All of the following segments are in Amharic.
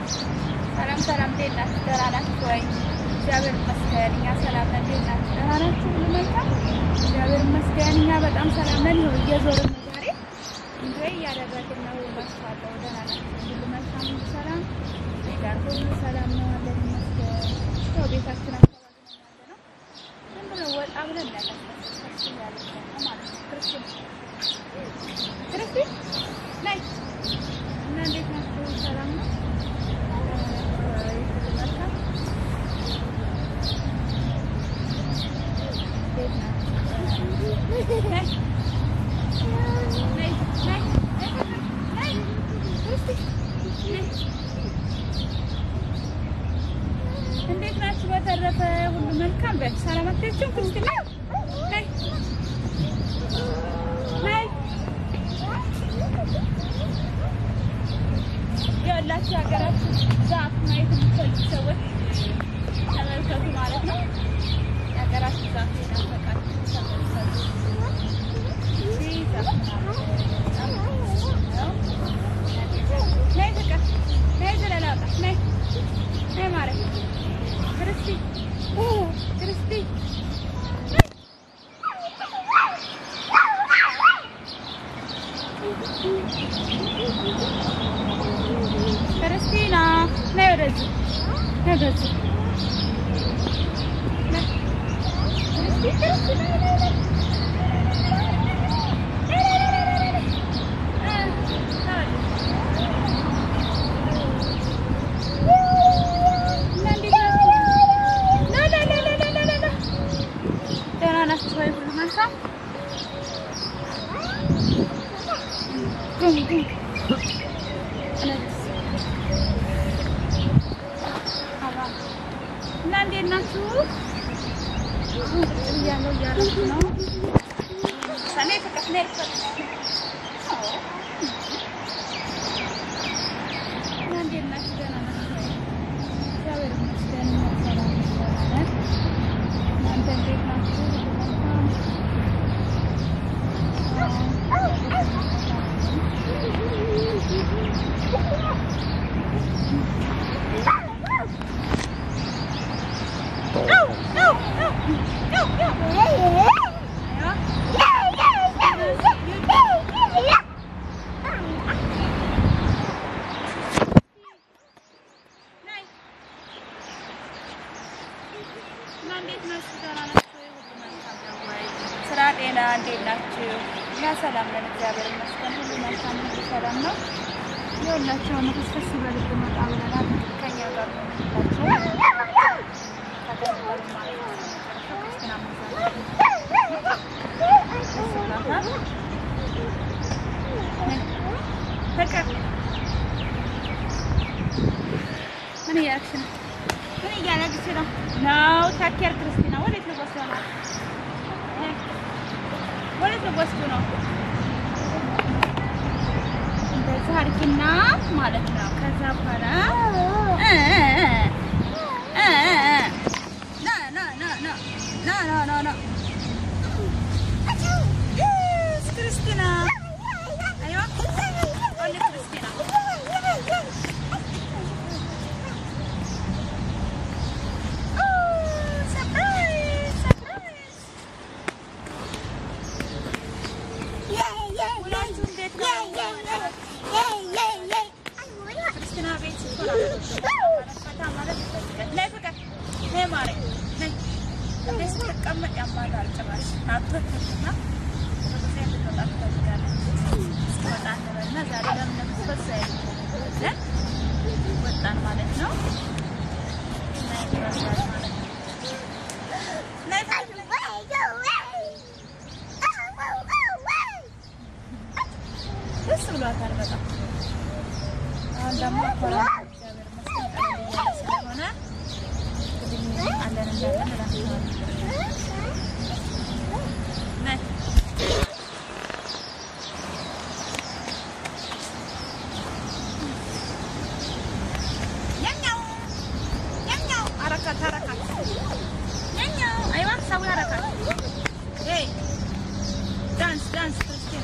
ሰላም ሰላም፣ እንዴት ናችሁ? ደህና ናችሁ ወይ? እግዚአብሔር ይመስገን እኛ ሰላም ነን። እንዴት ናችሁ? ደህና ናችሁ? ሁሉ መልካም? እግዚአብሔር ይመስገን እኛ በጣም ሰላም ነን። ይኸው እየዞርን ነው ዛሬ እንጆይ እያደረግን ነው እላችኋለሁ። ደህና ናችሁ? ሁሉ መልካም፣ ሁሉ ሰላም፣ እኔ ጋር ሁሉ ሰላም ነው አለን ይመስገን። ያው ቤታችን አካባቢ ነው ያለ ነው። ዝም ብሎ ወጣ ብለን ያለ ክርስቲ ያለ ነው ማለት ነው። ክርስቲ ክርስቲ ነይ እና እንዴት ናችሁ? ሰላም ነው? እንዴት ናችሁ? በተረፈ ሁሉ መልካም በል። ሰላም አትሄጂም? ክርስቲ ነይ ነይ ነይ ያላችሁ ሀገራችሁ ዛፍ ማየት የምትፈልጉ ሰዎች ተመልከቱ ማለት ነው። የሀገራችሁ ዛፍ የናፈቃችሁ ተመልከቱ። ይህ ዛፍ ነይ ፍቅር ነይ ዘለላውጣ ነይ ነይ ማለት ክርስቲ ክርስቲ ክርስቲና ነይ ወደዚህ ነይ ወደዚህ ነይ ክርስቲ ክርስቲ ነይ ነይ ነይ ደህና ናችሁ ወይ? ሁሉ መልካም ጉም ጉም እና እንዴት ናችሁ? አሁን ቁጭ ብያለሁ እያደረኩ ነው። ሰኔ ፍቅር ነይ ፍቅር እና እንዴት ናችሁ? ደህና ናችሁ ወይ? እግዚአብሔር ይመስገን እኛ ሰላም ነን። እናንተ እንዴት ናችሁ? እና እንዴት ናችሁ? ደህና ናችሁ ወይ? ሁሉ መልካም ነው ወይ? ስራ፣ ጤና እንዴት ናችሁ? እኛ ሰላም ነን፣ እግዚአብሔር ይመስገን። ሁሉ መልካም፣ ሁሉ ሰላም ነው። የሁላችሁ መተስፈስ በልብ መጣ ብለናል። ከኛ ጋር ነው የምንላቸው ተከተሉ ማለት ነው። ክርስትና መዛት ደስ ብሏታል። ፍቅር ምን እያደረግሽ ነው? ምን እያደረግሽ ነው? ነው ታኬር ክርስቲና ወዴት ልወስዱ ነው? ወዴት ልወስዱ ነው? እንደዚህ አድርጊና ማለት ነው። ከዛ በኋላ እ እ እ ና ና ና ና ና ና ና ና Yes, ክርስቲና አይዋ አለ ክርስቲና ውላችሁ እንዴት ነው? ክርስቲና ቤት ስትሆን ፈታ ማለት ይፈልጋል። ነይ ፍቅር ነይ ማሬ ነይ። እንዴ ስትቀመጥ ያማታል ጭራሽ አትወጥምና ብዙ ጊዜ እንድትወጣ ትፈልጋለች። እስኪወጣ እንበልና ዛሬ ለምን ለምትወጣ እ ወጣን ማለት ነው። ነይ ይመስላል ማለት ነው። ነይ ፍቅር ደስ ብሏታል በጣም። አሁን ደግሞ ኮራ እግዚአብሔር ይመስገን ቀለል እያለ ስለሆነ እንግዲህ አለን እንዳለን እላቸዋለሁ። ነይ ኛኛው ኛኛው አረካት አረካት ኛኛው አይዋ ሰው አረካት ሄይ ዳንስ ዳንስ ክርስቲና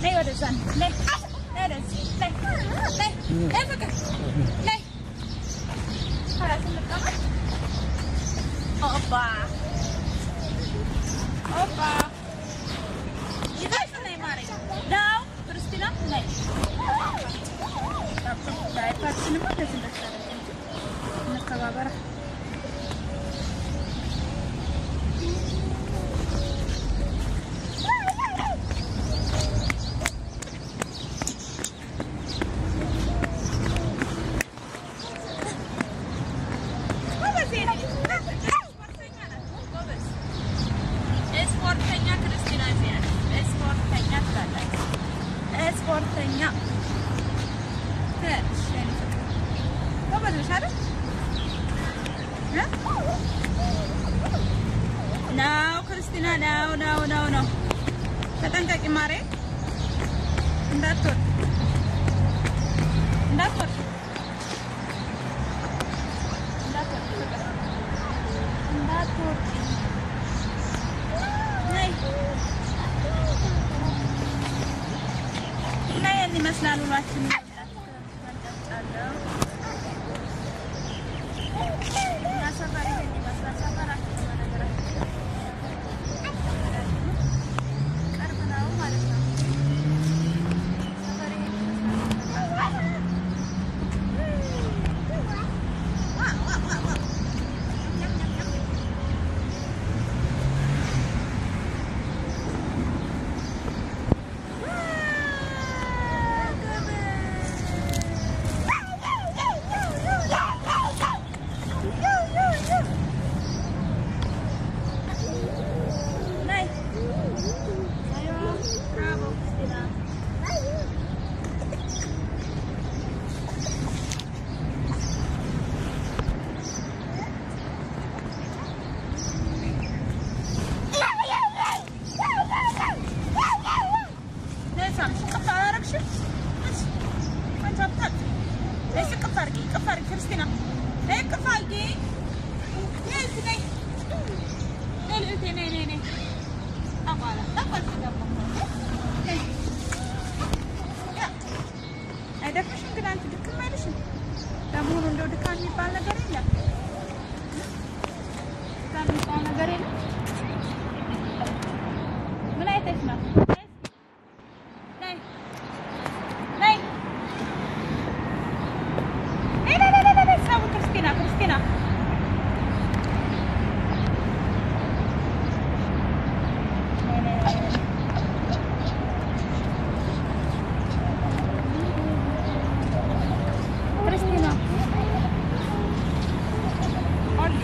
ነይ ወደዛ ነይ ነይ ወደዚህ ነይ ነይ ነይ ፍቅር ነይ ኋላችን እንቀመጥ ኦባ ኦባ ይዘሽ ነይ ማሬ ነው ክርስቲና ነይ ዳይፐርሽንማ እንደዚህ እንደታደርግ እንጂ እንከባበራ ስፖርተኛ ክርስቲና ዚያድ ስፖርተኛ ትላለች። ስፖርተኛ ጎበዝ ነሽ አይደል? ነው ክርስቲና ነው ነው ነው ነው። ተጠንቀቂ ማሬ፣ እንዳትወርድ እንዳትወርድ እንዳትወርድ ፍቅር እንዳትወርድ ነይ እና ይሄን ይመስላል ውሏችን። እኛ ሰፈር ይሄን ይመስላል። ሰፈራችን በነገራችን ቅርብ ነው ማለት ነው። ሰፈር ይሄን ይመስላል። ዋ ዋ ዋ ዋ ኛም ኛም ኛም አይደክምሽም? ግን አንቺ ድክም አይልሽም? ለመሆኑ እንደው ድካም የሚባል ነገር የለም? ድካም የሚባል ነገር የለም? ምን አይተሽ ነው? ነይ ነይ ነይ ነይ ነይ ነይ ነይ ሰው ክርስቲና ክርስቲና ነይ ነይ ነይ ነይ ክርስቲና ኦል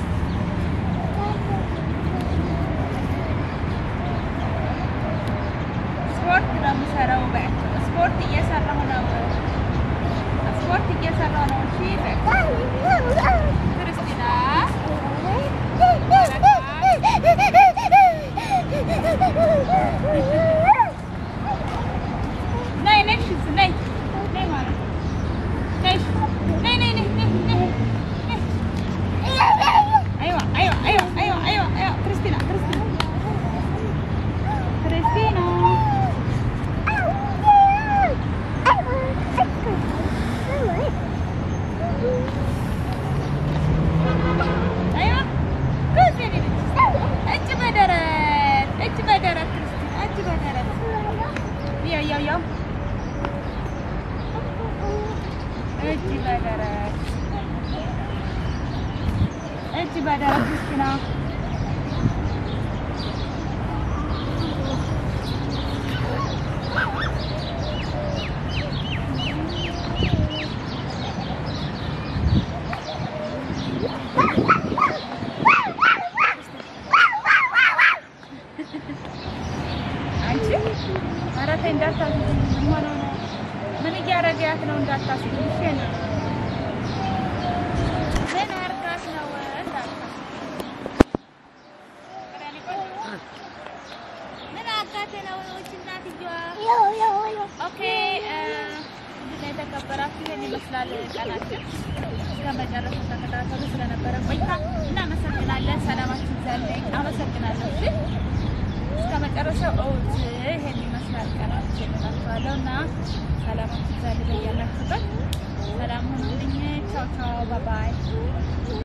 ስፖርት ነው የምሰራው በያቸው። ስፖርት እየሰራሁ ነው። ስፖርት እየሰራሁ ነው። እሺ በያቸው። ክርስቲና ነይ ነይ እሺ፣ ነይ ነይ ማለት ነው። ነይ እሺ፣ ነይ ነይ ነይ ነይ ነይ ነይ። አይዋ አይዋ አይዋ አይዋ አይዋ አይዋ ክርስቲና ክርስቲና ክርስቲና አይዋ ክርስቲና እጅ በደረት እጅ በደረት ክርስቲና እጅ በደረት ያው ያው ያው እጅ በደረት እጅ በደረት ክርስቲና አንቺ ኧረ ተይ እንዳታስይኝ። ምን ሆነው ነው? ምን እያደረገያት ነው? እንዳታስይኝ እሺ ነው ምን አድርጋት ነው? እንዳታስይኝ። ምን አጋቴ ነው? ይህች እናትየዋ ኦኬ እንግዲህ የተከበራችሁ ይሄን ይመስላል ቀናችን። እስከ መጨረሻው ተከታተሉ። ስለነበረ ቆይታ እናመሰግናለን።